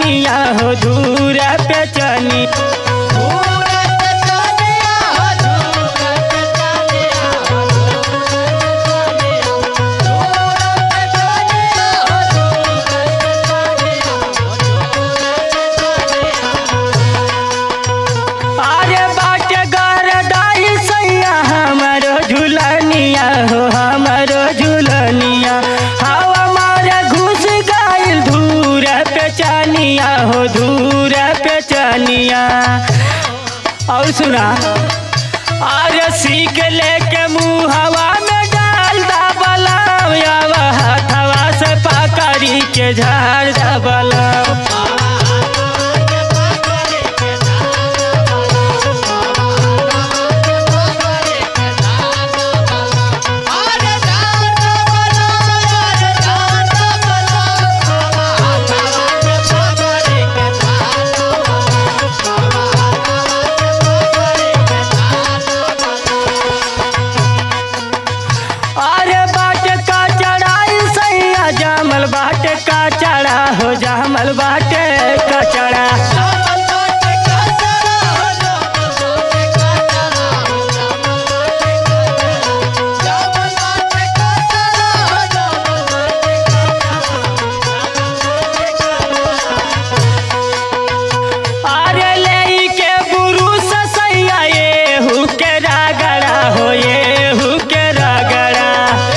झुलनिया हो धूर पे चनी अरे बाटे घर डाई सैया हमारो झुलनिया हो हमारो झुलनिया हवा मारे घुस गइल धूर पे चनिया हो धूर पे चनिया और सुना अरे सीख लेके मुँह हवा में डाल दा बलाम हथवा से पकड़ी के झाड़ दा बलाम अरे बाट का चढ़ाई सैया जामल बाट का चढ़ा हो जामल बाटे का चढ़ा अरे ले के बुरुस सैया ये हु के रगड़ा हो ये हु के रगड़ा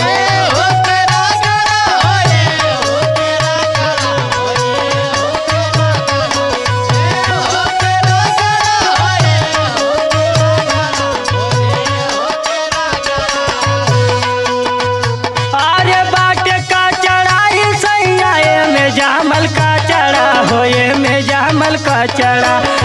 अरे बाट का चढ़ाई सैया ये में जामल का चढ़ा हो ये में जामल का चढ़ा